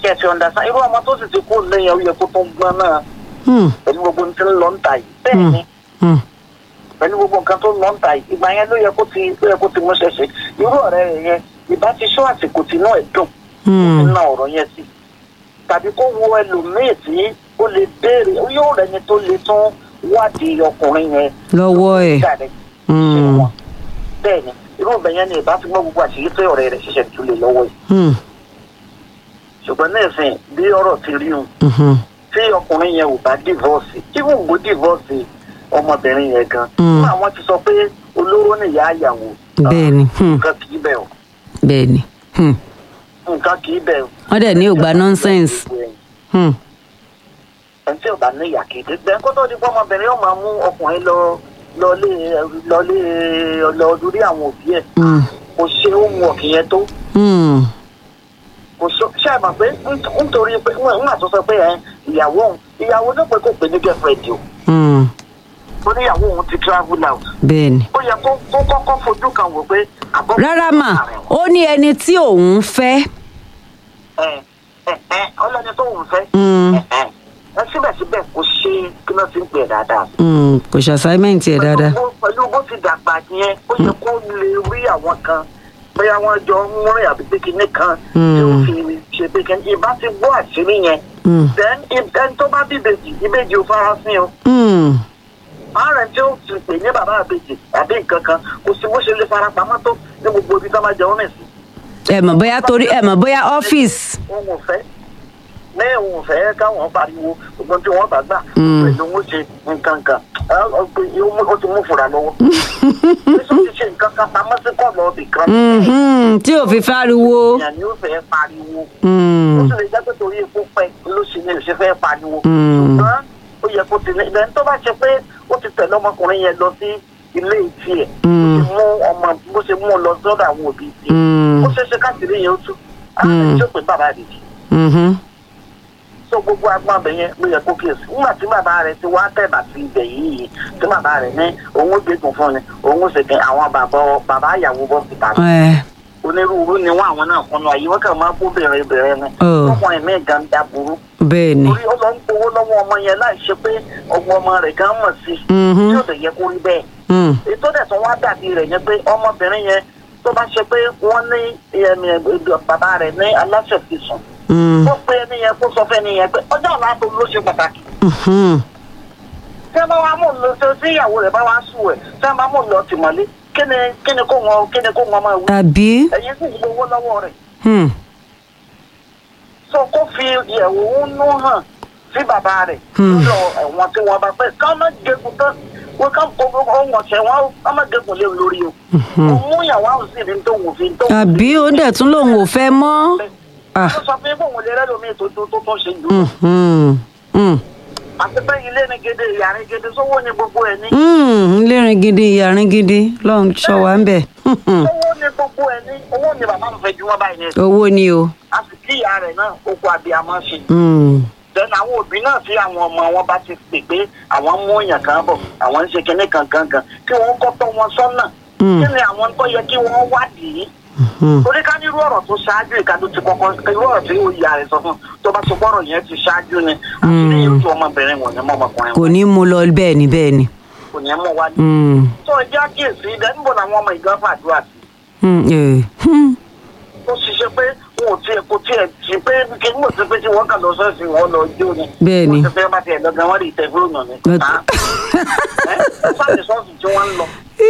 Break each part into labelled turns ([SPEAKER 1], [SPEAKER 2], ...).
[SPEAKER 1] kí ẹ ti understand irú ọmọ tó sì ti kú lẹ́yìn ó yẹ kó tó gbọ́n náà
[SPEAKER 2] Hmm.
[SPEAKER 1] pẹ̀lú gbogbo ní ti ń lọ ń ta yìí bẹ́ẹ̀
[SPEAKER 2] Hmm.
[SPEAKER 1] ni
[SPEAKER 2] Hmm.
[SPEAKER 1] pẹ̀lú gbogbo nǹkan tó ń lọ ń ta yìí ìgbà yẹn ló yẹ kó ti ló yẹ kó ti mú ṣẹṣẹ irú ọ̀rẹ́ rẹ̀ yẹn ìbá ti ṣọ́ àsìkò tí náà ẹ̀ dùn
[SPEAKER 2] Hmm.
[SPEAKER 1] nínú ọ̀rọ̀ yẹn sí tàbí kó wo ẹlòmíì tí ó lè béèrè yóò rẹni tó lè tún wádìí ọkùnrin yẹn
[SPEAKER 2] lọ́wọ́ ẹ̀.
[SPEAKER 1] jáde
[SPEAKER 2] Hmm.
[SPEAKER 1] ṣe wọn bẹ́ẹ̀ ni irú ìgbà yẹn ni ìbá fi mọ́ gbogbo àṣírí pé ọ̀rẹ́ rẹ̀ ṣiṣẹ́ tún lè lọ́wọ́ yìí
[SPEAKER 2] Hmm.
[SPEAKER 1] ṣùgbọ́n ní ìsìn bí ọ̀rọ̀ ti rí un
[SPEAKER 2] Mhm.
[SPEAKER 1] tí ọkùnrin yẹn ò bá divorce tí kò gbó divorce ọmọbìnrin yẹn gan
[SPEAKER 2] Mm.
[SPEAKER 1] fún àwọn ti sọ pé olóró nìyá àyàwó
[SPEAKER 2] bẹ́ẹ̀ ni Hmm.
[SPEAKER 1] nǹkan kì í bẹ̀ o
[SPEAKER 2] bẹ́ẹ̀ ni Hmm.
[SPEAKER 1] nǹkan kì í bẹ̀ o.
[SPEAKER 2] wọ́n dẹ̀ ní ògbà nonsense. Hmm.
[SPEAKER 1] ẹni tí ò bá ní ìyà kéde bẹ́ẹ̀ kó tó di pé ọmọbìnrin yóò máa mú ọkùnrin lọ lọlé lọlé lọ lórí àwọn òbí ẹ̀
[SPEAKER 2] Hmm.
[SPEAKER 1] kò ṣe homework yẹn tó
[SPEAKER 2] Hmm.
[SPEAKER 1] kò ṣe ṣe àmọ̀ pé nít- nítorí pé wọ́n máa tó sọ pé ẹ ìyàwó òun ìyàwó náà pé kò pé ní girlfriend o
[SPEAKER 2] Hmm.
[SPEAKER 1] ó ní ìyàwó òun ti travel out
[SPEAKER 2] bẹ́ẹ̀ ni.
[SPEAKER 1] ó yẹ kó kó kọ́kọ́ fojú kan wò pé àbọ̀.
[SPEAKER 2] rárá mà ó ní ẹni tí òun fẹ́.
[SPEAKER 1] ẹ ẹ ẹ ọlọ́ni tó ń fẹ́.
[SPEAKER 2] Hmm.
[SPEAKER 1] ẹ ẹ ẹ síbẹ̀síbẹ̀ kò ṣe kí ló ti ń pè dáadáa.
[SPEAKER 2] Hmm. kò ṣe assignment ẹ̀ dáadáa.
[SPEAKER 1] Pẹ̀lú bó- pẹ̀lú bó ti dàgbà yẹn ó yẹ kó lè rí àwọn kan bóyá wọ́n jọ ń rìn àbí pé kinní kan tí ó fi ṣe pé kinní ìbá ti gbọ́ àṣírí yẹn.
[SPEAKER 2] Hmm.
[SPEAKER 1] then if- ẹni tó bá bí ìbejì ìbejì ò fara sí o.
[SPEAKER 2] Hmm.
[SPEAKER 1] ààrẹ tí ó ti pè ní bàbá àbejì àbí nǹkan kan kò sí bó ṣe lè fara pamọ́ tó ní gbogbo ibi tó máa jẹun nìsí.
[SPEAKER 2] ẹ mọ̀ bóyá torí ẹ mọ̀ bóyá ọ́fíìsì.
[SPEAKER 1] òun ò fẹ́ ní òun ò fẹ́ káwọn pariwo gbogbo tí wọ́n bá gbà
[SPEAKER 2] Mm.
[SPEAKER 1] pẹ̀lú òun ṣe nǹkan kan Ẹ, ọ, pé ó ti mú fura lọ́wọ́. Bísí ti ṣe nǹkan kan pamọ́ sí kọ́ọ̀lù ọbì kan.
[SPEAKER 2] Mhm. tí ò fi fáriwo.
[SPEAKER 1] èèyàn ni ó fẹ́ pariwo. ó
[SPEAKER 2] Hmm.
[SPEAKER 1] sì lè jẹ́ pé torí epo pẹ́ ló ṣe ní ìṣe fẹ́ pariwo.
[SPEAKER 2] Mm.
[SPEAKER 1] ṣùgbọ́n ó yẹ kó ti ní ìdẹ́ni tó bá ṣe pé ó ti tẹ̀lé ọmọkùnrin yẹn lọ sí ilé tiẹ̀.
[SPEAKER 2] Mm.
[SPEAKER 1] ó ti mú ọmọ bó ṣe mú un lọ sọ́dọ̀ àwọn òbí tiẹ̀.
[SPEAKER 2] Hmm.
[SPEAKER 1] ó ṣeé ṣe káàkiri yẹn ó tú.
[SPEAKER 2] Mm.
[SPEAKER 1] àwọn ìjọ pé bàbá àdìjì
[SPEAKER 2] Mhm.
[SPEAKER 1] tó gbogbo agbọn abẹ yẹn ló yẹ kó kíyèsí nígbà tí bàbá rẹ ti wá tẹ̀bà sí ibẹ̀ yìí tí bàbá rẹ ní òun ó gbẹ̀gùn fún ni òun ó sì kẹ́ àwọn bàbá bàbá àyàwó bọ́ síta
[SPEAKER 2] ẹ
[SPEAKER 1] onírúurú ni wọn àwọn náà fún wa yìí wọn kàn máa kó bẹ̀rẹ̀ bẹ̀rẹ̀ ni
[SPEAKER 2] Oh.
[SPEAKER 1] ọkùnrin mi gan da burú
[SPEAKER 2] bẹ́ẹ̀ ni.
[SPEAKER 1] torí ó lọ ń gbowó lọ́wọ́ ọmọ yẹn láì ṣe pé ọgbọ́n ọmọ rẹ̀ gan mọ̀ sí
[SPEAKER 2] Mhm.
[SPEAKER 1] tí ó lè yẹ kó rí bẹ́ẹ̀
[SPEAKER 2] Hmm.
[SPEAKER 1] ètò dẹ̀ tó wá dàbí rẹ̀ yẹn pé ọmọbìnrin yẹn tó bá ṣe pé wọ́n ní ẹ̀mí bàbá rẹ̀ ní aláṣẹ fi sùn
[SPEAKER 2] Hmm.
[SPEAKER 1] ó pe ẹni yẹn kó sọ fẹ́ ni yẹn pé ọjọ́ ọ̀la tó ló ṣe pàtàkì
[SPEAKER 2] Mhm.
[SPEAKER 1] tí wọ́n bá wá mú un lọ sí tí ìyàwó rẹ̀ bá wá sùn ẹ̀ tí wọ́n bá mú un lọ tìmọ́lé kí ni kí ni kó wọn kí ni kó wọn máa wí
[SPEAKER 2] àbí.
[SPEAKER 1] ẹ̀yin sì gbowó lọ́wọ́ rẹ̀
[SPEAKER 2] Hmm.
[SPEAKER 1] so kó fi ìyẹ̀wò nú hàn sí bàbá rẹ̀
[SPEAKER 2] Hmm.
[SPEAKER 1] lọ ẹ̀wọ̀n tí wọ́n bá pẹ́ ká má gégùn tán wọ́n ká kó ohun ọ̀sẹ̀ wọn ká má gégùn lé lórí o òun mú ìyàwó àwọn sì rí tó wù fi tó wù
[SPEAKER 2] àbí ó dẹ̀ tún lòun ò fẹ́ mọ́. Ah.
[SPEAKER 1] ó sọ pé bóun lè rẹ́lòmíì tó tó tó tó ṣe jù
[SPEAKER 2] Mhm. Hmm.
[SPEAKER 1] àti pé ilé ni gèdè ìyá ni gèdè sówó ni gbogbo ẹ̀ ní.
[SPEAKER 2] Hmm. lérin gidi ìyàrin gidi lọ́run ṣọ́ wa ń bẹ̀. Hmm.
[SPEAKER 1] owó ni gbogbo ẹ̀ ní owó ni bàbá mi fẹ́ ju wọn báyìí ní ẹ̀sìn
[SPEAKER 2] owó ni o.
[SPEAKER 1] a sì kí ìyá rẹ̀ náà oko àbíamọ́ ṣe.
[SPEAKER 2] Hmm.
[SPEAKER 1] then àwọn òbí náà tí àwọn ọmọ wọn bá ti pè pé àwọn mú èèyàn kan bọ̀ àwọn ń ṣe kinní kan kan kan kí wọ́n kọ́ tọ́ wọn sọ́nà
[SPEAKER 2] Mm.
[SPEAKER 1] kí ni àwọn tó yẹ kí wọ́n wádìí
[SPEAKER 2] Hmm.
[SPEAKER 1] torí ká ní irú ọ̀rọ̀ tó ṣáájú ìka tó ti kọ́kọ́ irú ọ̀rọ̀ tí ìyá rẹ̀ sọ fún tó bá sọ pọ́rọ̀ yẹn ti ṣáájú ni àti ní irú ọmọbìnrin wọ̀nyí mọ́ ọmọkùnrin
[SPEAKER 2] kò
[SPEAKER 1] wọn
[SPEAKER 2] ní mú lọ bẹ́ẹ̀ ni bẹ́ẹ̀ ni.
[SPEAKER 1] kò ní mú wá ní.
[SPEAKER 2] Hmm.
[SPEAKER 1] tó ẹjẹ́ àkíyèsí ibẹ̀ níbo làwọn ọmọ ìgbà fàdúrà sí
[SPEAKER 2] Hmm. Eh. Hmm.
[SPEAKER 1] ó ṣiṣẹ́ pé wọn ò tiẹ̀ kò tiẹ̀ sí pé kí n mọ̀ sí pé tí wọ́n kà lọ sọ́ọ̀sì wọn lọ jó ni.
[SPEAKER 2] Bẹ́ẹ̀ ni.
[SPEAKER 1] wọ́n ti fẹ́ bá tiẹ̀ lọ́gàn wọ́n rí ìtẹ̀ fúlùnù ni.
[SPEAKER 2] But-
[SPEAKER 1] Ah. Ẹ́, sáàlì sọ́ọ̀sì tí wọ́n ń lọ.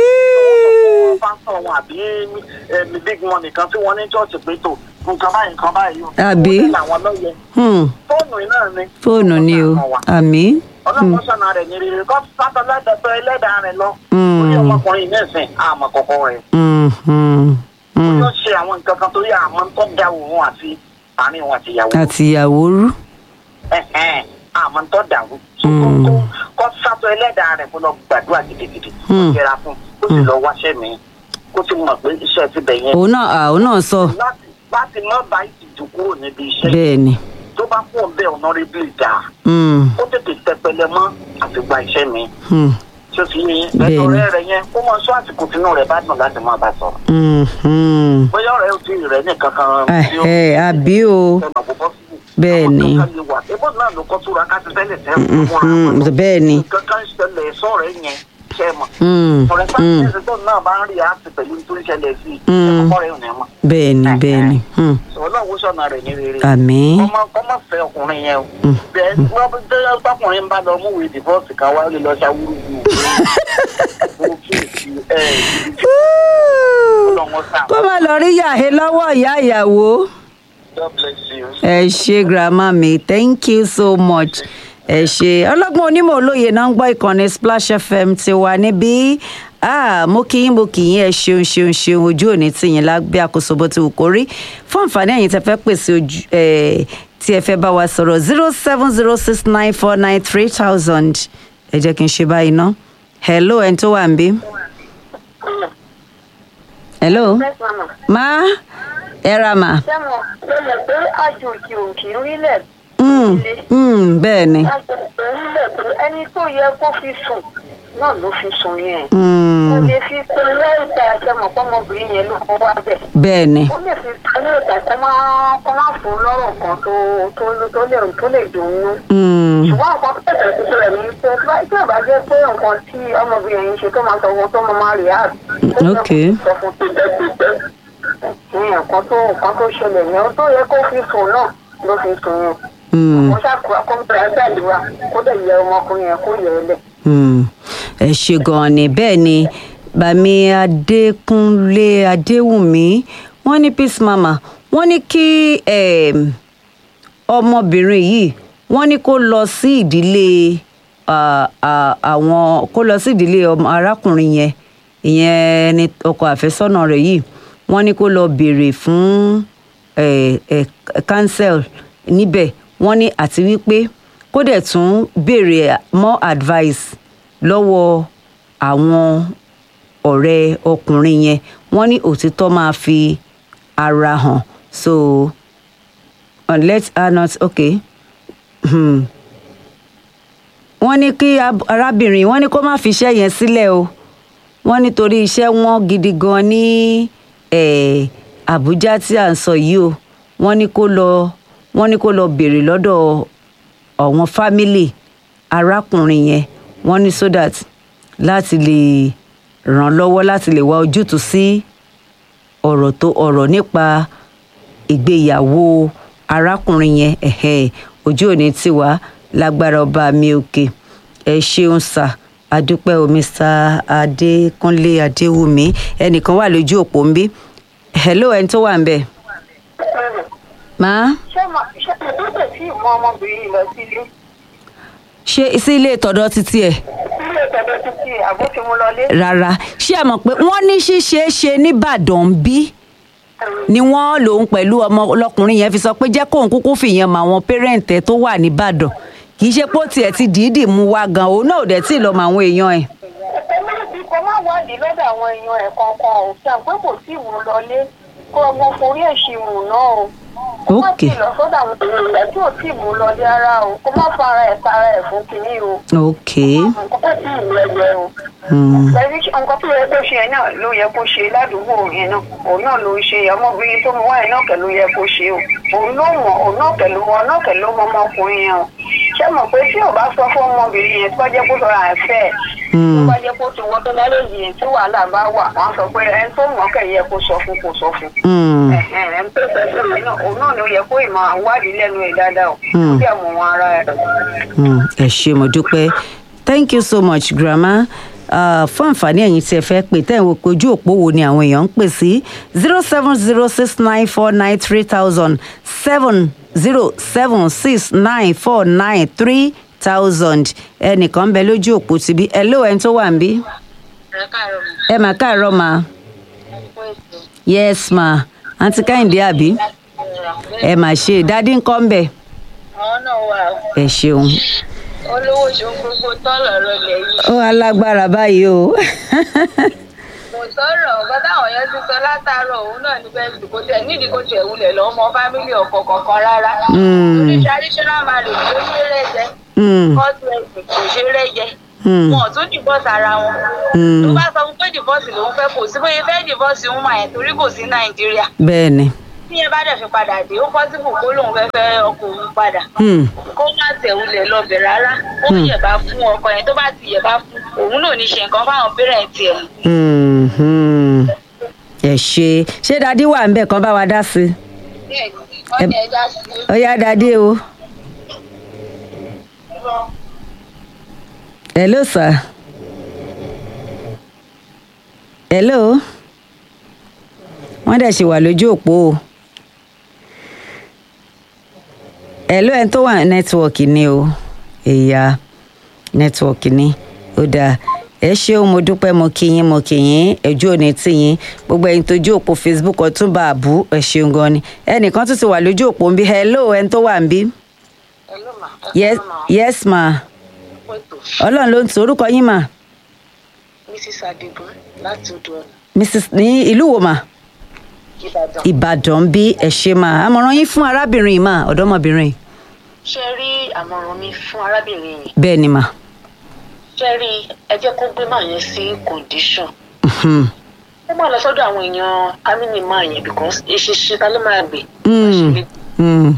[SPEAKER 1] pásítọ̀ wọn àbí ẹ̀mí big money kan tí wọ́n ní chọ́ọ̀chì pé tó nǹkan báyìí nǹkan báyìí o.
[SPEAKER 2] Àbí?
[SPEAKER 1] Ó ní làwọn lọ́yẹ.
[SPEAKER 2] Hmm.
[SPEAKER 1] fóònù iná ni.
[SPEAKER 2] fóònù ni o àmì.
[SPEAKER 1] ọlọ́run sọ̀nà rẹ̀ ní rere kọ́ sátọ̀ lẹ́dẹ̀ẹ́tọ̀ ẹlẹ́dàá rẹ̀ lọ.
[SPEAKER 2] Mm.
[SPEAKER 1] orí ọmọkùnrin ní ìsìn àmọ̀ kọ̀kọ́ rẹ̀.
[SPEAKER 2] Hmm. Hmm. Hmm.
[SPEAKER 1] yóò ṣe àwọn nǹkan kan torí àmọ́ tó da òun àti àárín òun àti ìyàwó.
[SPEAKER 2] àti ìyàwó rú.
[SPEAKER 1] Ẹ̀hẹ́n, àmọ́ tó dà wù.
[SPEAKER 2] Mm.
[SPEAKER 1] kọ́ sátọ̀ ẹlẹ́dàá rẹ̀ kó lọ gbàdúrà gidigidi. kó
[SPEAKER 2] Mm.
[SPEAKER 1] yẹra fún kó sì lọ wáṣẹ́ mi kó sì mọ̀ pé iṣẹ́ ti bẹ̀ yẹn.
[SPEAKER 2] òun náà à, òun náà sọ
[SPEAKER 1] láti láti má bá ìtìjú kúrò níbi iṣẹ́
[SPEAKER 2] bẹ́ẹ̀ ni.
[SPEAKER 1] tó bá kú ọ̀bẹ ọ̀nàrẹ́bìlì dà
[SPEAKER 2] Hmm.
[SPEAKER 1] ó tètè tẹpẹlẹ mọ́ àti gba iṣẹ́ mi.
[SPEAKER 2] Hmm.
[SPEAKER 1] tí ó fi yé
[SPEAKER 2] Bẹ́ẹ̀ni.
[SPEAKER 1] ẹ̀tọ́ rẹ̀ rẹ̀ yẹn ó mọ sọ àsìkò tínú rẹ̀ bá dùn láti máa bá sọ̀rọ̀.
[SPEAKER 2] Hmm. Hmm.
[SPEAKER 1] bóyá ọ̀rẹ́ ò tí ì rẹ̀ nìkan kan tí ó
[SPEAKER 2] Ẹ̀hẹ́, àbí o.
[SPEAKER 1] ọ̀nà púpọ̀ sí
[SPEAKER 2] Bẹ́ẹ̀ ni.
[SPEAKER 1] Àwọn kankan lè wà ebó náà ló kọ́ túra ká ti tẹ́lẹ̀ tẹ́lẹ̀
[SPEAKER 2] Mm,
[SPEAKER 1] fúnra
[SPEAKER 2] mm,
[SPEAKER 1] wọn lọ.
[SPEAKER 2] bẹ́ẹ̀ ni.
[SPEAKER 1] nǹkan kan ṣẹlẹ̀ sọ̀rọ̀ yẹn ṣe mọ̀.
[SPEAKER 2] Mm,
[SPEAKER 1] for
[SPEAKER 2] mm.
[SPEAKER 1] example tó náà bá ń rí àti pẹ̀lú tó ń ṣẹlẹ̀ sí i
[SPEAKER 2] Mm.
[SPEAKER 1] ẹ̀kọ́ rẹ̀ ò ní mọ̀.
[SPEAKER 2] bẹ́ẹ̀ ni bẹ́ẹ̀ ni Hmm.
[SPEAKER 1] ọlọ́run sọ̀nà rẹ̀ ní rere.
[SPEAKER 2] àmín
[SPEAKER 1] ọmọ ọmọ fẹ́ ọkùnrin yẹn o.
[SPEAKER 2] Mm.
[SPEAKER 1] bẹ́ẹ̀ wọ́n bí tẹ́lẹ̀ tọkùnrin bá lọ mú ìwé divorce kan wá ó lè lọ ṣàwúrú wù ú. mo kí èsì ẹ̀ ọlọ́run sàn.
[SPEAKER 2] kó má lọ rí yàhé lọ́wọ́ ìyá ìyàwó.
[SPEAKER 1] God bless you.
[SPEAKER 2] ẹ ṣe grandma mi thank you so much ẹ ṣe ọlọ́gbọ́n onímọ̀ olóye náà ń gbọ́ ìkànnì splash fm ti wà níbí ah, mo kí yín mo kí yín ẹ ṣeun ṣeun ṣeun ojú òní tìyín lágbé àkóso bó ti wù kó rí fún àǹfààní ẹ̀yin tẹ fẹ́ pèsè ojú ẹ̀ tí ẹ fẹ́ bá wa sọ̀rọ̀ zero seven zero six nine four nine three thousand ẹ jẹ́ kí n ṣe báyìí ná hello ẹni tó wà ń bí hello má ẹ ra mà
[SPEAKER 3] ṣé mo ṣe mọ̀ pé àjòjì ò kì í rílẹ̀
[SPEAKER 2] Mm, mm, bẹ́ẹ̀ ni.
[SPEAKER 3] àjòjì ò rílẹ̀ pé ẹni tó yẹ kó fi sùn náà ló fi sùn yẹn.
[SPEAKER 2] Mm,
[SPEAKER 3] ó lè fi pe lẹ́ẹ̀ta ṣe mọ̀ pọ́nmọbìnrin yẹn ló kọ́ wá bẹ̀.
[SPEAKER 2] bẹ́ẹ̀ ni.
[SPEAKER 3] ó lè fi pe lẹ́ẹ̀ta kó máa kó máa fún lọ́rọ̀ kan tó tó tó lè tó lè dùn ún.
[SPEAKER 2] Mm,
[SPEAKER 3] ṣùgbọ́n nǹkan tó tẹ̀sẹ̀ tuntun rẹ̀ ní pé tí bá- tí ò bá jẹ́ pé nǹkan tí ọmọbìnrin yẹn ń ṣe tó máa sọ fún tó máa máa rí àt.
[SPEAKER 2] Ok.
[SPEAKER 3] sọ fún tó jẹ́ tó jẹ́ nǹkan tó nǹkan tó ṣẹlẹ̀ yẹn tó yẹ kó fi sùn náà ló fi sùn yẹn
[SPEAKER 2] mm,
[SPEAKER 3] mo ṣàkóso akọ́mọbìnrin gbàdúrà kó dẹ̀ yẹ ọmọkùnrin yẹn kó yẹ ẹ lẹ̀.
[SPEAKER 2] mm. ẹ ṣe gan-an ni bẹ́ẹ̀ ni bàmí adékúnlé adéwùmí wọ́n ní peace mama wọ́n ní kí em, ọmọbìnrin yìí wọ́n ní kó lọ sí ìdílé ah, ah, àwọn kó lọ sí ìdílé ọmọ arákùnrin yẹn ìyẹn ni ọkọ àfẹ́sọ́nà rẹ̀ yìí wọ́n ní kó lọ béèrè fún eh, eh, cancel níbẹ̀ wọ́n ní àti wípé kó dẹ̀ tún béèrè more advice lọ́wọ́ àwọn ọ̀rẹ́ ọkùnrin yẹn wọ́n ní òtítọ́ máa fi ara hàn so uh, let her not okay hmm. wọ́n ní kí ab- arábìnrin wọ́n ní kó má fi iṣẹ́ yẹn sílẹ̀ o wọ́n nítorí iṣẹ́ wọn gidi gan ní eh, àbújá tí à ń sọ yìí o wọ́n ní kó lọ wọ́n ní kó lọ béèrè lọ́dọ̀ àwọn fámìlì arákùnrin yẹn wọ́n ní so that láti lè ràn lọ́wọ́ láti lè wá ojútùú sí ọ̀rọ̀ tó ọ̀rọ̀ nípa ìgbéyàwó arákùnrin yẹn ẹ̀hẹ́ ojú òní tiwa lágbára ọba mi òkè ẹ ṣeun sà adúpẹ́ o mr adékúnlé adéwùmí ẹnìkan wà lójú òpó ń bí hello ẹni tó wà ń bẹ̀ máa
[SPEAKER 3] ṣé mo ṣé mo tó tẹ̀ sí ìmọ̀ ọmọbìnrin yìí lọ sílé
[SPEAKER 2] ṣe sí ilé ìtọ́dọ̀ títí ẹ̀
[SPEAKER 3] sílé ìtọ́jú títí àbó ti mú lọlé.
[SPEAKER 2] rárá ṣé ẹ mọ̀ pé wọ́n ní ṣíṣe é ṣe nìbàdàn bí ni wọ́n lòun pẹ̀lú ọmọ ọlọ́kùnrin yẹn fi sọ pé jẹ́ kóun kúkú fìyẹn mọ àwọn pẹ́rẹ́ǹtẹ̀ tó wà nìbàdàn kì í ṣe pé ó tiẹ̀ ti dìídì mú wa gan òun náà ò dẹ̀ tí ì lọ mọ àwọn èèyàn ẹ̀.
[SPEAKER 3] ẹlẹ́bi kò má wádìí lọ́dọ̀ àwọn èèyàn ẹ̀ kankan ò sàn pé kò sí ìmú lọlé kó ọmọ forí ẹ̀ ṣì mù náà o. kó má
[SPEAKER 2] Ok.
[SPEAKER 3] sì lọ sọ́dọ̀ àwọn èèyàn ẹ̀ tí ò tí ì mú lọlé ara o kó má fara ẹ̀ tara ẹ̀ fún kinní o.
[SPEAKER 2] ok
[SPEAKER 3] nǹkan tó sì ń lẹ́gbẹ̀ẹ́ o.
[SPEAKER 2] hmm.
[SPEAKER 3] pẹ̀lú nǹkan tó yẹ kó ṣe yẹn náà ló yẹ kó ṣe ládùúgbò yẹn náà òun náà ló ń ṣe ọmọbìnrin tó mú wáyé náà kẹ̀ ló yẹ kó ṣe o òun ló mọ̀ òun náà kẹ̀ ló mọ̀ náà kẹ̀ ló mọ̀ ọmọkùnrin yẹn o ṣé mọ̀ pé tí ò bá sọ fún ọmọbìnrin yẹn tó bá jẹ́ kó sọ̀rọ̀ àìfẹ́ ẹ̀ tó
[SPEAKER 2] Hmm.
[SPEAKER 3] bá jẹ́ kó ti wọ́n tó lálejò yẹn tí wàhálà bá wà wọ́n á sọ pé ẹni tó mọ̀ kẹ̀ yẹ kó sọ fún kó sọ fún
[SPEAKER 2] Hmm.
[SPEAKER 3] ẹni tó fẹ́ fún mi náà òun náà ló yẹ kó ìmọ̀ àwádìí lẹ́nu ẹ̀ dáadáa o
[SPEAKER 2] Hmm.
[SPEAKER 3] bí àmọ̀ wọn ara ẹ̀
[SPEAKER 2] Hmm. ẹ ṣe mo dúpẹ́ thank you so much grandma uh, fún àǹfààní ẹ̀yin tí ẹ fẹ́ pè tẹ́ ẹ̀ wò pé ojú òpó wo ni àwọn èèyàn ń pè sí zero seven zero six nine four nine three thousand seven zero seven six nine four nine three thousand ẹnìkan ń bẹ lójú òpó ti bí hello ẹni tó wà ń bí
[SPEAKER 3] ẹ̀ káàárọ̀
[SPEAKER 2] ẹ mà káàárọ̀ ma
[SPEAKER 3] fún ètò
[SPEAKER 2] yes ma àǹtí kẹ́hìndé àbí ẹ mà ṣe dádì ń kọ́ ń bẹ̀
[SPEAKER 3] àwọn náà wà
[SPEAKER 2] ẹ ṣeun
[SPEAKER 3] olówó ṣòun gbogbo tọ́lọ̀ rẹ̀ lẹ́yìn.
[SPEAKER 2] ó alágbára báyìí o
[SPEAKER 3] kò sọ̀rọ̀ ọ̀gá táwọn yẹn ti sọ látàárọ̀ òun náà ní bẹ́ẹ̀ kò tẹ̀ nídìí kò tẹ̀ wulẹ̀ lọ́ mọ fámílì ọkọ kankan rárá.
[SPEAKER 2] Mm.
[SPEAKER 3] orí traditional marriage ló ṣe rẹ́jẹ
[SPEAKER 2] Hmm.
[SPEAKER 3] court wedding kò ṣe rẹ́jẹ.
[SPEAKER 2] Hmm.
[SPEAKER 3] wọn ò tún divorce ara wọn.
[SPEAKER 2] Hmm.
[SPEAKER 3] tó bá sọ fún pé divorce lòun fẹ́ kò sí bóyá fẹ́ divorce ń mà yẹn torí kò sí nàìjíríà.
[SPEAKER 2] bẹ́ẹ̀ ni
[SPEAKER 3] tí yẹn bá dẹ̀ fi padà dé ó possible kó lóun fẹ́ fẹ́ ọkọ òun
[SPEAKER 4] padà
[SPEAKER 2] Hmm.
[SPEAKER 4] kó má tẹ̀wulẹ̀ lọ́bẹ̀ rárá ó yẹ̀bá fún ọkọ yẹn tó bá ti yẹ̀bá fún òun náà ní ṣe nǹkan fáwọn pẹ́rẹ́ǹtì ẹ̀
[SPEAKER 2] Hmm, hmm. ẹ ṣe ṣé dadi wà ń bẹ̀ kán bá wa dá sí i
[SPEAKER 4] bẹ́ẹ̀ ni wọ́n ní ẹja sí i.
[SPEAKER 2] ó yá dadi o. hello sir. hello. wọ́n dẹ̀ ṣì wà lójú òpó o. hello ẹni tó wà nẹ́tíwọ̀kì ni o èyà nẹ́tíwọ̀kì ni ó dáa ẹ ṣeun mo dúpẹ́ mo kí yín mo kí yín ẹjú òní tì yín gbogbo ẹ̀yin tójú òpó facebook ọtúnba àbú ẹ ṣeun gan ni ẹnìkan tún ti wà lójú òpó ń bí hello ẹni tó wà ń bí
[SPEAKER 4] Hello ma.
[SPEAKER 2] yes yes ma ọlọ́run ló ń tu orúkọ yín mà
[SPEAKER 4] Mrs. Adigun láti odò ọ̀nà
[SPEAKER 2] mrs ní ìlú wo mà
[SPEAKER 4] Ìbàdàn.
[SPEAKER 2] ìbàdàn bí ẹ ṣe mà àmọ̀ràn yín fún arábìnrin yìí mà ọ̀dọ́mọbìnrin yìí.
[SPEAKER 4] ṣe rí àmọ̀ràn mi fún arábìnrin yìí
[SPEAKER 2] bẹ́ẹ̀ ni mà
[SPEAKER 4] ṣe rí ẹ jẹ́ kó gbé màá yẹn sí condition
[SPEAKER 2] Mhm.
[SPEAKER 4] ó máa lọ sọ́dọ̀ àwọn èèyàn amíní máa yẹn because eṣinṣin ta ló máa gbé.
[SPEAKER 2] Mm. Mm.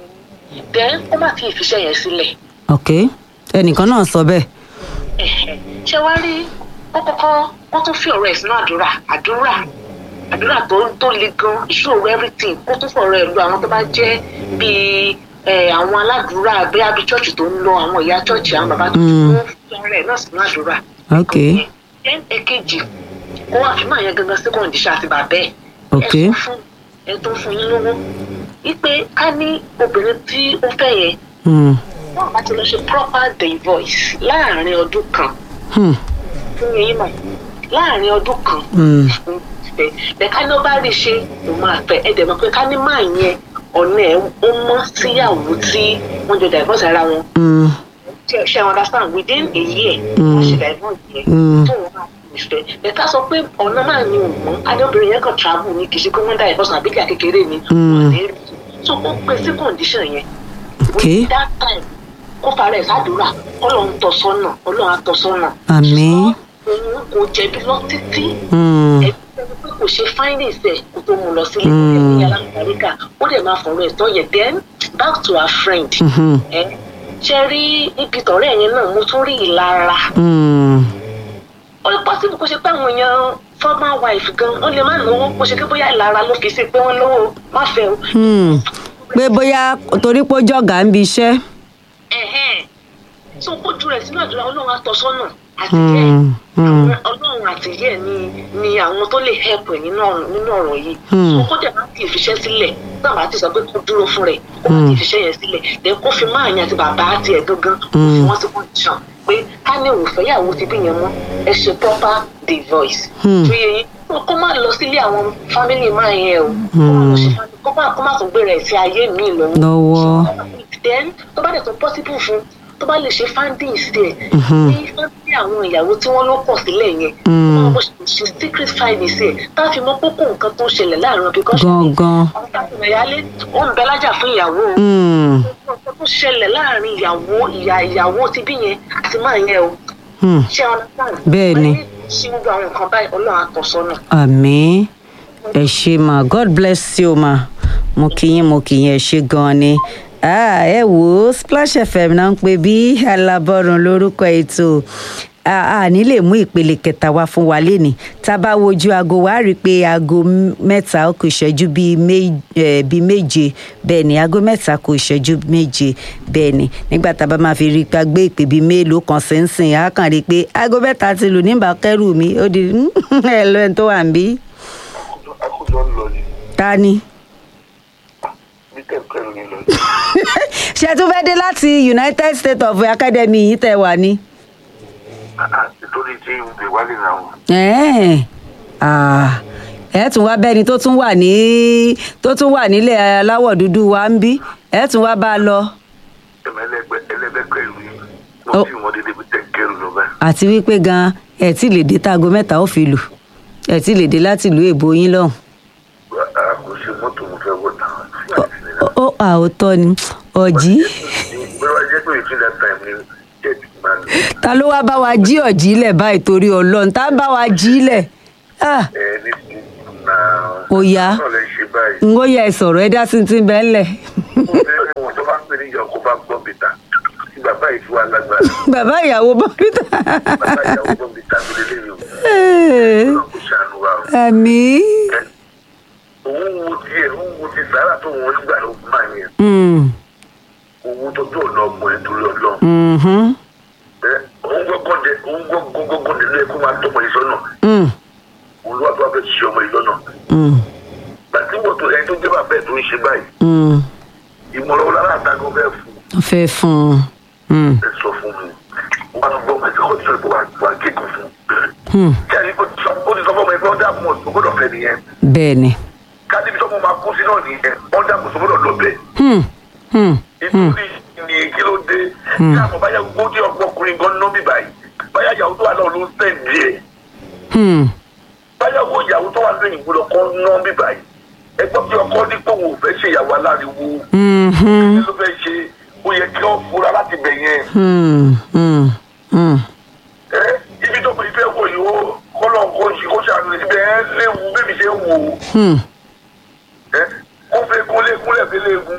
[SPEAKER 4] then ó má fi ìfiṣẹ́ yẹn sílẹ̀.
[SPEAKER 2] ok ẹnìkan náà sọ bẹ́ẹ̀
[SPEAKER 4] Ẹ̀hẹ̀. ṣé wàá rí ó kọ́kọ́ wọ́n tún fi ọ̀rọ̀ ẹ̀ sínú àdúrà àdúrà àdúrà tó tó le gan ìṣòro everything kó tún fọ̀rọ̀ ẹ̀ lu àwọn tó bá jẹ́ bíi ẹ̀, àwọn aládùúrà bóyá bíi chọ́ọ̀chì tó ń lọ àwọn ìyá chọ́ọ̀chì àwọn bàbá tó
[SPEAKER 2] Mm.
[SPEAKER 4] ń fi ọ̀rọ̀ ẹ̀ náà sínú àdúrà.
[SPEAKER 2] ok
[SPEAKER 4] then èkejì kó wá fi máa yẹn gangan sí kọ̀ǹdíṣà àti bàbẹ́ ẹ̀
[SPEAKER 2] Ok.
[SPEAKER 4] ẹ̀ tó fún ẹ̀ tó fún yín lówó wípé ká ní obìnrin tí ó fẹ́ yẹn
[SPEAKER 2] Mm.
[SPEAKER 4] wọn bá ti lọ ṣe proper divorce láàrin ọdún kan
[SPEAKER 2] Hmm.
[SPEAKER 4] fún yín mọ̀ láàrin ọdún kan
[SPEAKER 2] Mm.
[SPEAKER 4] fẹ́ bẹ́ẹ̀ ká ní ó bá rí ṣe ó máa fẹ́ ẹ dẹ̀ mọ̀ pé ká ní máa yẹn ọ̀nà ẹ̀ ó mọ́ síyàwó tí wọ́n jọ divorce ara wọn
[SPEAKER 2] Mm.
[SPEAKER 4] ṣe ṣe understand within a year
[SPEAKER 2] Mm.
[SPEAKER 4] wọ́n ṣe divorce yẹn
[SPEAKER 2] Mm.
[SPEAKER 4] tó wọn máa fi fẹ́ bẹ́ẹ̀ ká sọ pé ọ̀nà máa ní òun adébìnrin yẹn kàn travel ní kì í ṣe pé wọ́n divorce àbíjà kékeré ni
[SPEAKER 2] Mm.
[SPEAKER 4] wọ́n ní rí so ó pè sí condition yẹn
[SPEAKER 2] ok
[SPEAKER 4] with that time kó fara ẹ̀ sádùúrà ọlọ́run tọ́ sọ́nà ọlọ́run á tọ́ sọ́nà.
[SPEAKER 2] àmín
[SPEAKER 4] òun kò jẹ̀bi lọ títí
[SPEAKER 2] Mm.
[SPEAKER 4] ẹni pé kò ṣe findings ẹ̀ kó tó mú lọ sílé
[SPEAKER 2] Mm.
[SPEAKER 4] ẹ̀mí alámọ̀ríkà ó dẹ̀ máa fọ̀rọ̀ ẹ̀ tọ́ yẹn then back to her friend.
[SPEAKER 2] Mhm.
[SPEAKER 4] ẹ ṣe rí ibi tọ̀rẹ́ yẹn náà mo tún rí ìlara
[SPEAKER 2] Mm.
[SPEAKER 4] ó lè possible kó ṣe pé àwọn èèyàn former wife gan ó lè má lówó kó ṣe pé bóyá ìlara ló fi sí pé wọ́n lówó má fẹ́ o.
[SPEAKER 2] Hmm. pé bóyá torí pé ó jọ̀gá ń bi iṣẹ́.
[SPEAKER 4] ẹ̀hẹ́n. so kójú rẹ̀ sínú àdúrà ọlọ́run á tọ́ sọ́nà àtìlẹ́yìn
[SPEAKER 2] Hmm. Hmm.
[SPEAKER 4] àwọn ọlọ́run àtìlẹ́yìn ni ni àwọn tó lè help ẹ̀ nínú ọ̀rọ̀ nínú ọ̀rọ̀ yìí
[SPEAKER 2] Hmm.
[SPEAKER 4] so kó dẹ̀ má ti ìfiṣẹ́ sílẹ̀ náà bá ti sọ pé kó dúró fún rẹ̀ kó má ti
[SPEAKER 2] Hmm.
[SPEAKER 4] ìfiṣẹ́ yẹn sílẹ̀ then kó fi máa yan àti bàbá àti ẹ̀ gangan kó fi
[SPEAKER 2] Hmm.
[SPEAKER 4] wọ́n sí condition pé ká ní òwòfẹ́ yàwó ti bí yẹn mọ́ ẹ ṣe proper divorce
[SPEAKER 2] Hmm.
[SPEAKER 4] tó yẹ yín kó má lọ sílé àwọn family máa yẹn o kó má lọ ṣe family- kó má kó má tún gbé rẹ̀ sí ayé mi lọ́wọ́
[SPEAKER 2] lọ́wọ́.
[SPEAKER 4] then tó bá dẹ̀ tó possible fún tó bá lè ṣe findings there
[SPEAKER 2] Mhm.
[SPEAKER 4] ní fáńdì àwọn ìyàwó tí wọ́n ló pọ̀ sílẹ̀ yẹn
[SPEAKER 2] Mm.
[SPEAKER 4] wọ́n bó ṣe secret findings ẹ̀ tá a fi mọ kókó nǹkan tó ń ṣẹlẹ̀ láàrin because
[SPEAKER 2] gangan.
[SPEAKER 4] àwọn táwọn ìyáálé ó ń bẹ lájà fún ìyàwó o.
[SPEAKER 2] Hmm.
[SPEAKER 4] nǹkan tó ṣẹlẹ̀ láàrin ìyàwó ìyá ìyàwó ti bí yẹn àti máa yẹn o
[SPEAKER 2] Hmm.
[SPEAKER 4] ṣé wọn understand?
[SPEAKER 2] Bẹ́ẹ̀ ni.
[SPEAKER 4] Wọ́n ní ṣe gbogbo àwọn nǹkan báyìí ọlọ́run àtọ̀sọ́nà.
[SPEAKER 2] àmì ẹ ṣe mà god bless you mà mo kì í mo kì í ẹ ṣe gan ni Ah, ẹ wò ó splash fm náà ń pè bí alábọ́run lórúkọ ètò a ní lè mú ìpele kẹta wá fún wa léni tá a bá wojú aago wa rí i pé aago mẹ́ta ó kù ìṣẹ́jú bíi mé- eh, bíi méje bẹ́ẹ̀ ni aago mẹ́ta kù ìṣẹ́jú méje bẹ́ẹ̀ ni nígbà tá a bá máa fi rí i pé a gbé ìpè bíi mélòó kan sínsìn á kàn rí i pé aago mẹ́ta ti lù nígbà kẹ́rù mi ó di ẹ lọ ẹni tó wà ń bí
[SPEAKER 5] akójọ ń lọ ni
[SPEAKER 2] ta ni.
[SPEAKER 5] bí kẹ̀kẹ́ ní lọ ni.
[SPEAKER 2] ṣé tún fẹ́ dé láti united states of academy yìí tẹ̀ wá ní.
[SPEAKER 5] nítorí tí ìwé wálé náà
[SPEAKER 2] Ẹ̀ẹ́n. Ah, ẹ tún wá bẹ́ni tó tún wà ní tó tún wà nílẹ̀ aláwọ̀ dúdú wa ń bí ẹ tún wá bá a lọ.
[SPEAKER 5] ẹ̀mọ ẹlẹ́gbẹ́ ẹlẹ́gbẹ́ ìlú yìí
[SPEAKER 2] Ó.
[SPEAKER 5] wọ́n tí wọ́n dédé bí kẹ̀kẹ́ lọ bẹ́ẹ̀.
[SPEAKER 2] àti wípé gan ẹ tí lè dé táago mẹ́ta ó fi lù ẹ tí lè dé láti ìlú èbó yín lọ́hùn.
[SPEAKER 5] kò sí mọ́tò mo fẹ́ wọ̀ náà sí àti nílẹ̀.
[SPEAKER 2] ó àòtọ́ ni ọ̀jí
[SPEAKER 5] bẹ́ẹ̀ wá jẹ́ pé between that time ni jet man
[SPEAKER 2] ta ló wá bá wa jí ọ̀jí lẹ̀ báyìí torí ọlọ́run tá bá wa jí lẹ̀ Ah,
[SPEAKER 5] ẹ ní ti náà.
[SPEAKER 2] Ó yá.
[SPEAKER 5] náà lè ṣe báyìí.
[SPEAKER 2] n ó yẹ ẹ sọ̀rọ̀ ẹ dá sí ti bẹ́ẹ̀ lẹ̀.
[SPEAKER 5] Bẹ́ẹ̀ ni wọ́n tó bá pè ní ìyá ọkọ bá gbọ́ bìtà tí bàbá yìí fi wá lágbára
[SPEAKER 2] bàbá ìyàwó bọ́mítà
[SPEAKER 5] bàbá ìyàwó gbọ́ bìtà tó lélẹ̀ yìí o ọlọ́run kò ṣàánú wa o.
[SPEAKER 2] àmì
[SPEAKER 5] òun wo tiẹ̀ òun wo ti sàárà tó wọn gbà ló máa yẹn owó tó tó ọ̀nà ọmọ ẹ̀ torí ọlọ́run ẹ òun gbọ́gbọ́n dẹ òun gbọ́gbọ́n dẹ lóye kó máa tọmọ yìí sọ́nà òun ló wà tó wà fẹ́ ṣe ọmọ yìí lọ́nà gbàtí wọ́n tó ẹni tó jẹ́ bàbá ẹ̀ tó ń ṣe báyìí ìmọ̀ràn wọn lára àtàkùn fẹ́ fún
[SPEAKER 2] fẹ́ fún un
[SPEAKER 5] ẹ sọ fún mi wọn á gbọ́ ọmọ ẹ̀sìn kọ́ tí ó wà wà kéèkùn fún kí ẹni ó ti sọ ó ti sọ fún ọmọ ẹgbẹ́ ọ̀dà mọ̀ tó gbọ́dọ̀ fẹ́ nìyẹn
[SPEAKER 2] bẹ́ẹ̀ ni
[SPEAKER 5] ká níbi tó mọ̀ máa kú sí náà nìyẹn ọ̀dà mọ̀ tó gbọ́dọ̀ lọ bẹ́ẹ̀
[SPEAKER 2] Hmm, hmm,
[SPEAKER 5] nítorí ní kí ló dé tí àmọ́ báyà gbójú ọkùnrin gan ná mi báyìí báyà ìyàwó tó wà náà ló ń sẹ́ǹdì ẹ̀
[SPEAKER 2] hmm,
[SPEAKER 5] báyà wo ìyàwó tó wà lóyìn ìgbọ́dọ̀ kan ná mi báyìí ẹgbọ́n tí ọkọ ní pé òun ò fẹ́ ṣe ìyàwó aláriwo
[SPEAKER 2] mhm,
[SPEAKER 5] kí ló fẹ́ ṣe ó yẹ kí wọ́n fura láti bẹ̀ yẹn
[SPEAKER 2] hmm, hmm, hmm.
[SPEAKER 5] ẹ ibi tó fi fẹ́ wò yìí ó kọ́lọ̀ kó ṣe kó ṣàánú ibẹ̀ ẹ léwu bébí ṣe ń wò ó
[SPEAKER 2] Hmm.
[SPEAKER 5] ẹ kó fẹ́ kúnlé kúnlẹ̀ fi léegun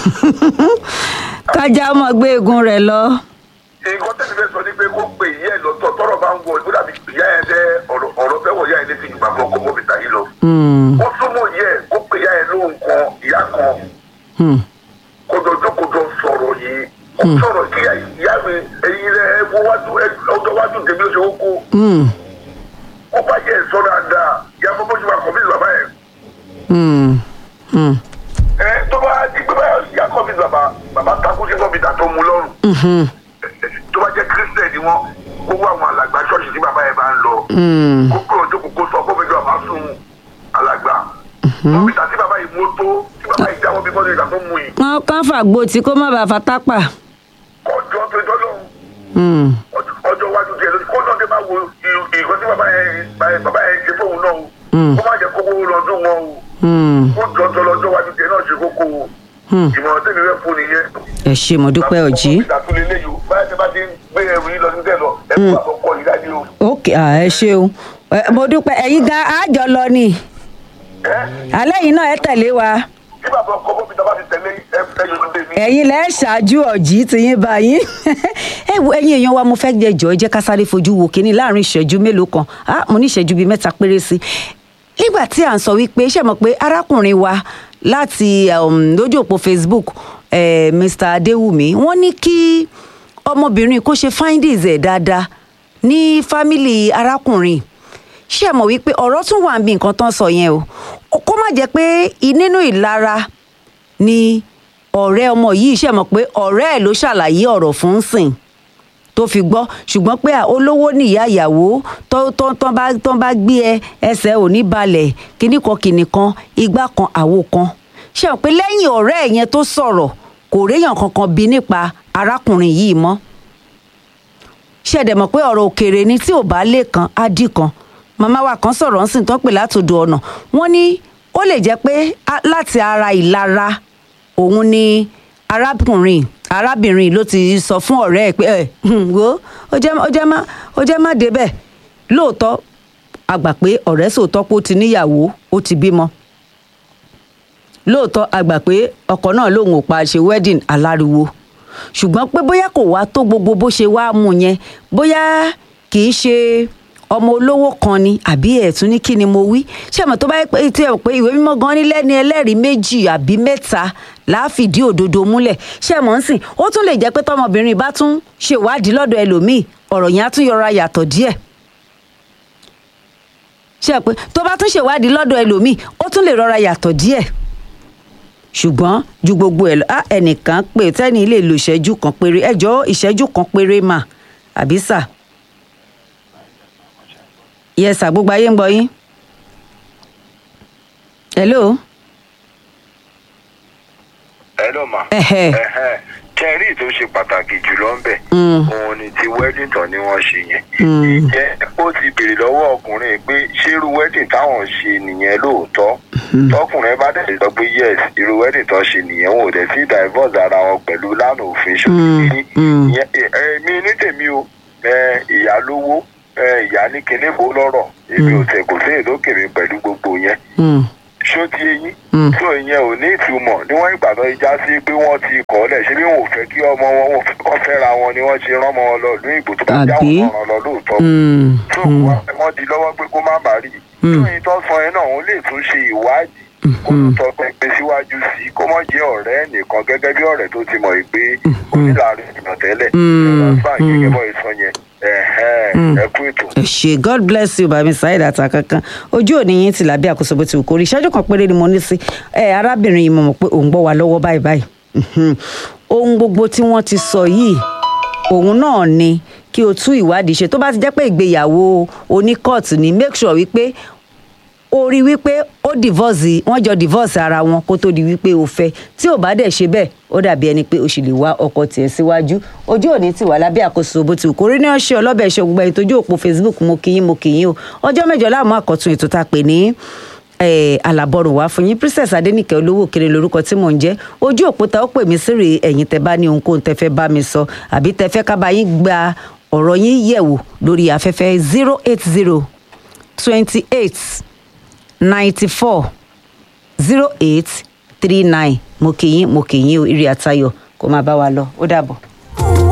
[SPEAKER 2] kájà ọmọ gbé egun rẹ̀ lọ.
[SPEAKER 5] nǹkan tẹ́lẹ̀ fẹ́ sọ ni pé kó pe ìyá ẹ̀ lọ́tọ̀ tọ́rọ̀ bá ń wọ ìgbó dàbí ìyá ẹ̀ dẹ́ ọ̀rọ̀ ọ̀rọ̀ fẹ́ wọ̀ ìyá ẹ̀ létí ìgbà fún ọkọ̀ mọ́bìtà yìí lọ.
[SPEAKER 2] Hmm,
[SPEAKER 5] ó súnmọ́ ìyá ẹ̀ kó pe ìyá ẹ̀ lóhùn kan ìyá kan
[SPEAKER 2] hmm,
[SPEAKER 5] kójọ jókòjọ sọ̀rọ̀ yìí kó sọ̀rọ̀ kí ìyá mi ẹ̀yin rẹ̀ ẹ wo wájú ẹ ọjọ́ wájú tèmi ó ṣe ó kó
[SPEAKER 2] hmm,
[SPEAKER 5] ó bá yẹ ẹ̀ sọ dáadáa ìyá fọ́ bójú wa kọ̀ mí bàbá ẹ̀
[SPEAKER 2] hmm, hmm,
[SPEAKER 5] ẹ tó bá di pé báyọ̀ ìyá kọ́ mi bàbá bàbá takú sí mọ́bìtà tó mu lọ́rùn
[SPEAKER 2] mhm,
[SPEAKER 5] tó bá jẹ́ kírísítẹ̀ ni wọ́n gbogbo àwọn alàgbà ṣọ́ọ̀ṣì tí bàbá yẹn bá ń lọ
[SPEAKER 2] hmm.
[SPEAKER 5] kó kúrò jókòó kó sọ kó fẹjọ́ àbá sùn alàgbà mọ́bìtà tí bàbá yìí mú tó tí bàbá yìí jáwọ́ bí bọ́dọ̀ ìgbà tó mú yìí
[SPEAKER 2] wọn kàn fàgbó tí kó má bàa fatápà.
[SPEAKER 5] ọjọ́ tó jọ́ lọ́hùn
[SPEAKER 2] Hmm,
[SPEAKER 5] ọjọ́ iwájú tiẹ̀ lójú kó náà dé máa wo ìkọ́ tí bàbá yẹn bàbá yẹn ṣe fóun náà o
[SPEAKER 2] Mm.
[SPEAKER 5] kó má jẹ́ kókó lọ́dún wọn o
[SPEAKER 2] hmm,
[SPEAKER 5] kó jọjọ lọ́jọ́ iwájú tiẹ̀ náà ṣe kókó o
[SPEAKER 2] hmm.
[SPEAKER 5] ìmọ̀ràn tèmi fẹ́ fún nìyẹn.
[SPEAKER 2] ẹ ṣe mo dúpẹ́ ọ̀jí.
[SPEAKER 5] ìdàtúlẹ̀ ilé yìí báyìí tí a bá ti ń gbé ẹrù yìí lọ sí tẹ̀ lọ ẹ kó àkọ́kọ́ yìí dájú o.
[SPEAKER 2] ok ah, ẹ ṣeun Ẹ, mo dúpẹ́ ẹ̀yin gan àjọ lọ ni
[SPEAKER 5] ẹ
[SPEAKER 2] alẹ́ yìí náà ẹ tẹ̀lé wa
[SPEAKER 5] tí bàbá ọkọ bóbi tá a bá ti tẹ̀lé ẹ ẹ yóò dé mi.
[SPEAKER 2] ẹ̀yin lẹ́ ṣáájú ọ̀jí ti yín báyìí ẹ wo ẹ̀yin èèyàn wa mo fẹ́ jẹ jọ ẹ jẹ́ ká sáré fojú wo kínní láàrin ìṣẹ́jú mélòó kan ah mo ní ìṣẹ́jú bíi mẹ́ta péré sí i nígbà tí à ń sọ wípé ṣe mọ̀ pé arákùnrin wa láti um, lójú òpó facebook eh, mr adéwùmí wọ́n ní kí ọmọbìnrin kó ṣe findings ẹ̀ dáadáa ní fámìlì arákùnrin ṣé ẹ mọ̀ wípé ọ̀rọ̀ tún wà níbi nǹkan tán sọ yẹn o kó má jẹ́ pé i- nínú ìlara ni ọ̀rẹ́ ọmọ yìí ṣe mọ̀ pé ọ̀rẹ́ ẹ̀ ló ṣàlàyé ọ̀rọ̀ fún un sìn tó fi gbọ́ ṣùgbọ́n pé à, olówó nìyá ìyàwó tó tó tó bá tó bá gbé ẹ ẹsẹ̀ ò ní balẹ̀ kíní kan kíní kan igbá kan àwo kan ṣe mọ̀ pé lẹ́yìn ọ̀rẹ́ ẹ̀ yẹn tó sọ̀rọ̀ kò réyàn kankan bí nípa arákùnrin yìí mọ́ ṣẹ̀dẹ̀ mọ̀ pé ọ̀rọ̀ òkèèrè ni tí ò bá lè kan á dì kan màmá wa kan sọ̀rọ̀ ńsìn tó pè látòdò ọ̀nà wọ́n ní ó lè jẹ́ pé á- láti ara ìlara òun ni arákùnrin arábìnrin ló ti sọ fún ọ̀rẹ́ ẹ̀ pé ẹ̀ hmm, wo ó jẹ́ ó jẹ́ má ó jẹ́ má débẹ̀ lóòótọ́ a gbà pé ọ̀rẹ́ sòótọ́ pé ó ti níyàwó ó ti bímọ lóòótọ́ a gbà pé ọkọ náà lòun ò pa ṣe wedding aláriwo ṣùgbọ́n pé bóyá kò wá tó gbogbo bó ṣe wá mú yẹn bóyá kì í ṣe ọmọ olówó kan ni àbí ẹ̀tún ní kí ni mo wí ṣé àmọ́ tó bá yẹ pé tí ẹ pé ìwé mímọ́ gan ní lẹ́ni ẹlẹ́rìí méjì àbí mẹ́ta láàfìdí òdodo múlẹ̀ ṣé àmọ́ ń sìn ó tún lè jẹ́ pé tọmọbìnrin bá tún ṣèwádìí lọ́dọ̀ ẹlòmíì ọ̀rọ̀ yẹn á tún yọra yàtọ̀ díẹ̀ ṣe pé tó bá tún ṣèwádìí lọ́dọ̀ ẹlòmíì ó tún lè rọra yàtọ̀ díẹ̀ ṣùgbọ́n ju gbogbo ẹ̀ lọ á ẹnìkan pé tẹ́ni lè lo ìṣẹ́jú kan péré ẹjọ́ ìṣẹ́jú kan péré mà àbí sà yẹ sà gbogbo ayé ń gbọ́ yín hello
[SPEAKER 5] ẹ lọ mà.
[SPEAKER 2] Ẹhẹ́.
[SPEAKER 5] kẹrí tó ṣe pàtàkì jùlọ ń bẹ
[SPEAKER 2] Mm.
[SPEAKER 5] òun ni ti wedding tán ni wọ́n ṣe yẹn.
[SPEAKER 2] Mm.
[SPEAKER 5] ǹjẹ́ ó ti béèrè lọ́wọ́ ọkùnrin pé ṣé irú wedding táwọn ṣe nìyẹn lóòótọ́ tọkùnrin bá dẹ̀ sọ pé yes irú wedding tán ṣe nìyẹn wọn ò dẹ̀ sí divorce ara wọn pẹ̀lú lánàá òfin
[SPEAKER 2] Mm.
[SPEAKER 5] ṣòkìtì
[SPEAKER 2] Mm.
[SPEAKER 5] èmi ní tèmi o ẹ, ìyá lówó ẹ, ìyá ní kinní bó lọ́rọ̀ èmi ò tẹ̀ kò sí èdè òkèèrè pẹ̀lú gbogbo yẹn
[SPEAKER 2] Mm.
[SPEAKER 5] ṣó ti eyín tó ìyẹn ò ní ìtumọ̀ níwọ̀n ìgbà tó já sí pé wọ́n ti kọ́ lẹ̀ ṣé bí wọn ò fẹ́ kí ọmọ wọn wọn kọ́ fẹ́ra wọn ni wọ́n ṣe rán ọmọ wọn lọ ìlú ìbò tó bá já
[SPEAKER 2] Àbí?
[SPEAKER 5] wọn rán lọ lóòótọ́
[SPEAKER 2] Mm,
[SPEAKER 5] tó wọ́n di lọ́wọ́ pé kó má bàa rí i tó yìí tó sọ yẹn náà òun lè tún ṣe ìwádìí kó tún tọ́ pẹpẹ síwájú sí i kó mọ̀ jẹ́ ọ̀rẹ́ nìkan gẹ́gẹ́ bí ọ̀rẹ́ tó ti mọ̀ yìí pé onílàárín ìgbà tẹ́lẹ̀ ẹ̀rọ gẹ́gẹ́ bọ́ ìsọ yẹn ẹ̀hẹ́n, ẹ kú ètò.
[SPEAKER 2] ẹ ṣe god bless you bàmí saheed àtàkankan ojú òní yín ti làbí àkóso bó ti wù kó rí ìṣẹ́jú kan péré ni mo ní sí ẹ arábìnrin yìí mo mọ̀ pé òun gbọ́ wa lọ́wọ́ báyìí báyìí Mhm. ohun gbogbo tí wọ́n ti sọ yìí òun náà ni kí o tú ìwádìí ṣe tó bá ti jẹ́ pé ìgbéyàwó oníkọ́ọ̀tù ni make sure wípé ó rí wípé ó divorce wọ́n jọ divorce ara wọn kó tó di wípé o fẹ́ tí ò bá dẹ̀ ṣe bẹ́ẹ̀ ó dàbí ẹni pé o sì lè wá ọkọ tiẹ̀ síwájú ojú òní ti wà lábẹ́ àkóso bó ti wù kó rí ní ọṣẹ ọlọ́bẹ̀ ṣe gbogbo ẹni tójú òpó facebook mo kì í mo kì í o ọjọ́ mẹ́jọ láàmú àkọ́tún ètò tá a pè ní àlàbọ̀rùn wá fún yín princess adẹnìkẹ́ olówó kiri lórúkọ tí mò ń jẹ́ ojú òpó ta ó pè mí sí rèé ẹ̀yin tẹ bá ní ohunkóhun tẹ fẹ́ bá mi sọ àbí tẹ fẹ́ ká bá yín gba ọ̀rọ̀ yín yẹ̀wò lórí afẹ́fẹ́ zero eight zero twenty eight ninety four zero eight three nine mo kì í mo kì í o ìrì àtayọ̀ kó máa bá wa lọ ó dàbọ̀.